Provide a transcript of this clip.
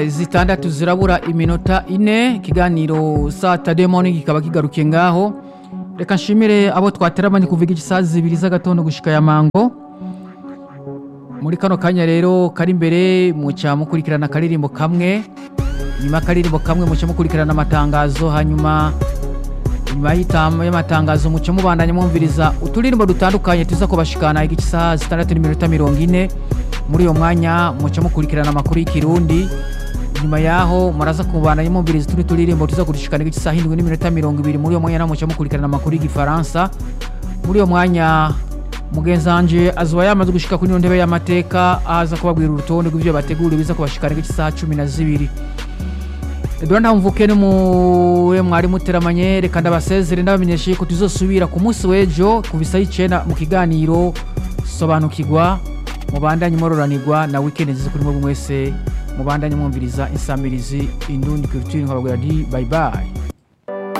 zitandatu zirabura iminota ine ikiganiro satade morning kikaba kigarukiye ngaho reka nshimire abo twateramanye kuva igisaha zibiri z'agatondo gushika ya mango muri kano kanya rero kari imbere muca mukurikirana akaririmbo kamwe nyuma y'akaririmbo kamwe muca mukurikirana amatangazo hanyuma nyuma y'itama y'amatangazo muca mubandanya mwumviriza uturirimbo dutandukanye tuza kubashikana igisaha zitandatu n'iminota mirongo ine muri uyo mwanya muca mukurikirana amakuru y'ikirundi nyuma yaho muraza kubandanya mwumviriza utundi turirimbo tuza kudushikana igisaha indwi n'iminota mirongo ibiri muri uyo mwanya naho muca mukurikirana amakuru y'igifaransa muri uyo mwanya mugenzi wanje azuba yamaze gushika kuri ino ntebe y'amateka aza kubabwira urutonde rw'ivyo bategura biza kubashikana igisaha cumi na zibiri Edouard Ntamvuke ni muwe mwari muteramanye reka ndabasezere ndabamenyeshe ko tuzosubira ku munsi w'ejo ku bisa y'icenda mu kiganiro sobanukirwa mubandanye mororanirwa na weekend nziza kuri mwebwe mwese mubandanye mwumviriza insamirizi indundi culture nkababwira nti bye bye